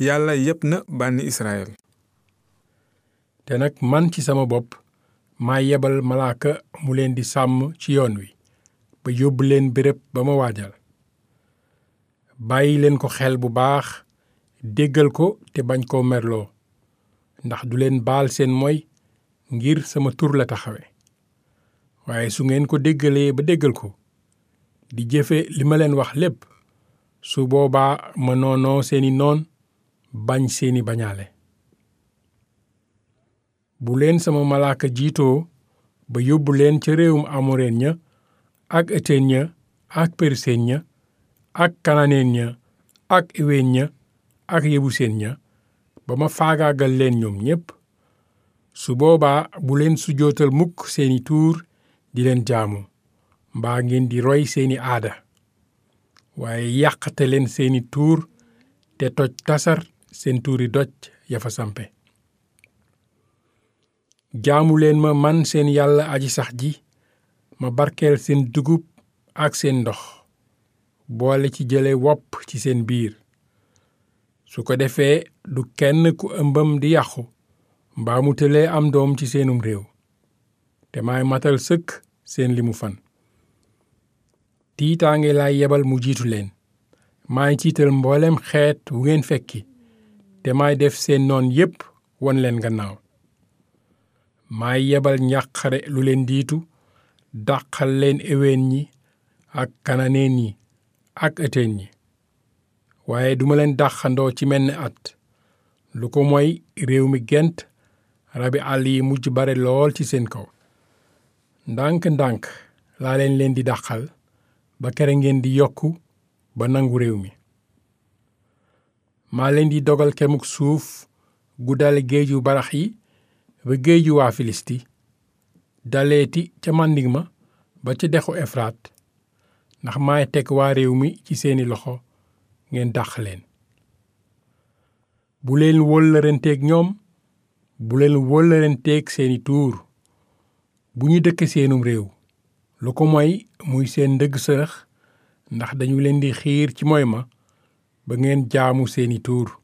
yàlla yépp na bànni israel te nag man ci sama bopp maa yebal malaaka mu leen di sàmm ci yoon wi ba yóbbu leen béréb ba ma waajal bàyyi leen ko xel bu baax déggal ko te bañ koo merloo ndax du leen baal seen moy ngir sama tur la taxawe waaye su ngeen ko déggalee ba déggal ko di jëfe li ma leen wax lépp su boobaa ma noonoo seeni noon bañ seeni bañaale bu leen sama malaaka jiitoo ba yóbbu leen ca réewum amoreen ña ak eteen ña ak perseen ña ak kananeen ña ak eween ña ak yebuseen ña ba ma faagaagal leen ñoom ñépp su boobaa bu leen sujootal mukk seeni tuur di leen jaamu mbaa ngeen di roy seeni aada waaye yàqate leen seeni tuur te toj tasar seen tuuri doj ya fa sampe jaamu leen ma man seen yàlla aji sax ji ma barkeel seen dugub ak seen ndox boole ci jële wopp ci seen biir su ko defee du kenn ku ëmbam di yàqu mbaa mu tëlee am doom ci seenum réew te maay matal sëkk seen limu fan tiitaange laay yebal mu jiitu leen maay ciital mboolem xeet wu ngeen fekki te maay def seen noon yépp won leen gannaaw maay yebal njàqare lu leen diitu dàqal leen eween ñi ak kananeen ñi ak ëteen ñi waaye duma leen dàqandoo ci menn at lu ko mooy réew mi gent rabi àll yi mujj bare lool ci seen kaw ndànk-ndànk laa leen leen di dàqal ba kere ngeen di yokku ba nangu réew mi maa leen di dogal kemuk suuf gu dale géeju barax yi ba géeju waa filisti daleeti ca màndig ma ba ca dexu efraat ndax maay teg waa réew mi ci seeni loxo ngeen dàq leen bu leen wóllërenteeg ñoom bu leen wóllërenteeg seeni tuur bu ñu dëkk seenum réew lu ko mooy muy seen ndëgg sërëx ndax dañu leen di xiir ci moy ma ba ngeen jaamu seeni tuur